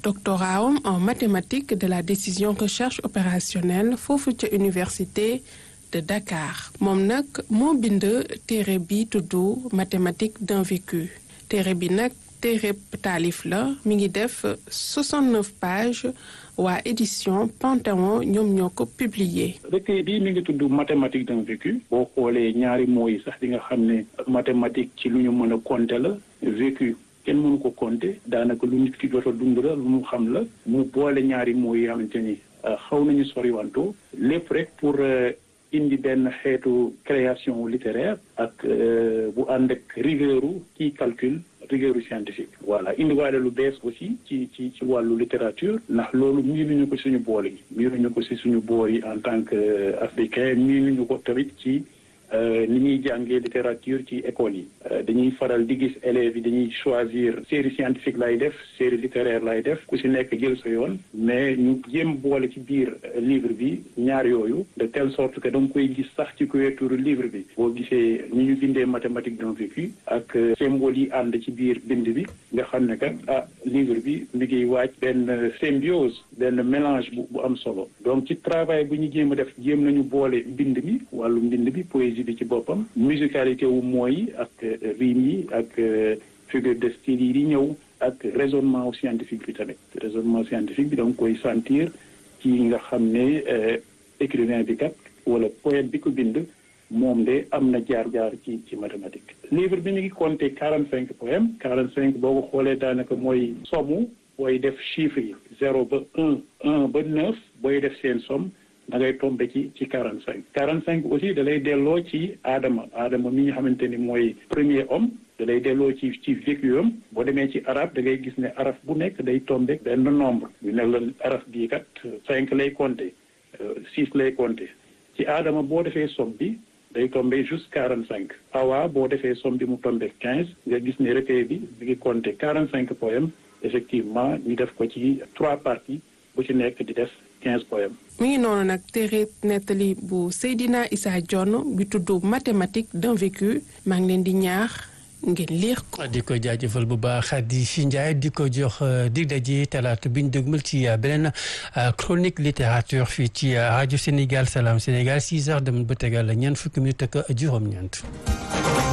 doctorat en mathématiques de la décision recherche opérationnelle foofu ca université de Dakar moom nag moo bind téere bi tudd mathématique d'un vécu téere bi nag téere taalif la mi ngi def 69 pages waa édition Panthéon ñoom ñoo ko publié. recueil bi mi ngi tudd mathématique d'un vécu boo xoolee ñaari mots yi sax di nga xam ne mathématique ci lu ñu mën a compter la vécu kenn mënu ko compter daanaka lu nit ki jot a dund la lu mu xam la mu boole ñaari mots yi xamante ni xaw nañu soriwanto lépp rek pour indi benn xeetu création littéraire ak bu ànd ak rigueur ci calcul rigueur scientifique voilà indiwaale lu bees aussi ci ci ci wàllu littérature ndax loolu miinuñu ko suñu bool yi miinuñu ko si suñu boor yi en tant que africain miinuñu ko tamit ci ni ñuy jàngee littérature ci école yi dañuy faral di gis élèves yi dañuy choisir série scientifique lay def série littéraire lay def ku si nekk jël sa yoon mais ñu jéem boole ci biir livre bi ñaar yooyu de telle sorte que da nga koy gis sax ci couverture livre bi boo gisee ni ñu bindee mathématique d'un vécu ak symbole yi ànd ci biir bind bi nga xam ne kat ah livre bi mi ngi waaj benn symbiose benn mélange bu bu am solo donc ci travail bu ñu jéem a def jéem nañu boole mbind mi wàllu mbind bi poésie bi ci boppam musicalité wu mooy ak rime yi ak figure de style yi di ñëw ak raisonnement scientifique bi tamit raisonnement scientifique bi da nga koy sentir ci nga xam ne écrivain bi kat wala poète bi ko bind moom de am na jaar-jaar ci ci mathématique livre bi mi ngi compté quarante cinq poèmes quarante cinq boo ko xoolee daanaka mooy somme booy def chiffres yi zéro ba un un ba neuf booy def seen somme da ngay tombé ci ci quarante cinq quarante cinq aussi da lay delloo ci aadama aadama mi nga xamante ni mooy premier homme da lay delloo ci ci vécu am boo demee ci arab da ngay gis ne araf bu nekk day tombé benn nombre ñu ne la araf bii kat cinq lay compté six lay compté ci aadama boo defee somme bi day tombé juste quarante cinq awa boo defee somme bi mu tombé quinze nga gis ne recueil bi mi ngi compté quarante cinq poèmes effectivement ñu def ko ci trois parties bu ci nekk di def quinze poèmes mi ngi noonu nag téere nettali bu Seydina Issa Dione bi tudd mathématique d'un vécu maa ngi leen di ñaax ngeen liir ko. di ko jaajëfal bu baax di si Ndiaye di ko jox dig daje talaata bi ñu dégmal ci beneen chronique littérature fii ci rajo Sénégal Salam Sénégal 6 heures dem ba tegal ñeent fukki minutes ak juróom-ñeent.